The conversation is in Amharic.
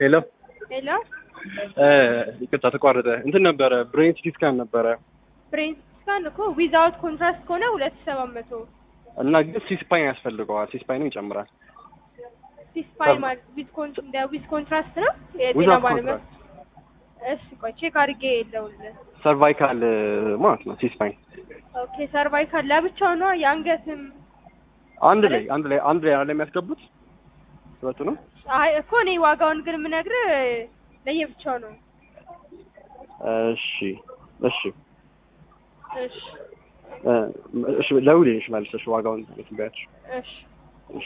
ሄሎ ሄሎ ይቅርታ ተቋረጠ። እንትን ነበረ ብሬን ሲቲ ስካን ነበረ ብሬን ስካን እኮ ዊዛውት ኮንትራስት ከሆነ ሁለት ሺህ ሰባት መቶ እና ግን ሲስፓይን ያስፈልገዋል። ሲስፓይንም ይጨምራል። ሲስፓይ ማለት ዊዝ ኮን እንደ ዊዝ ኮንትራስት ነው የጤና ዊዛውት ባለሙያ ኮንትራክት እሺ ቆይ ቼክ አድርጌ የለውልህ ሰርቫይካል ማለት ነው። ሲስፓይን ኦኬ ሰርቫይካል ለብቻው ነው የአንገትም አንድ ላይ አንድ ላይ አንድ ላይ አይደለም የሚያስገቡት ሁለቱ ነው። አይ እኮ እኔ ዋጋውን ግን የምነግርህ ለየብቻው ነው እሺ እሺ እሺ እ እሺ ለውልሽ መልሰሽ ዋጋውን ትበያች እሺ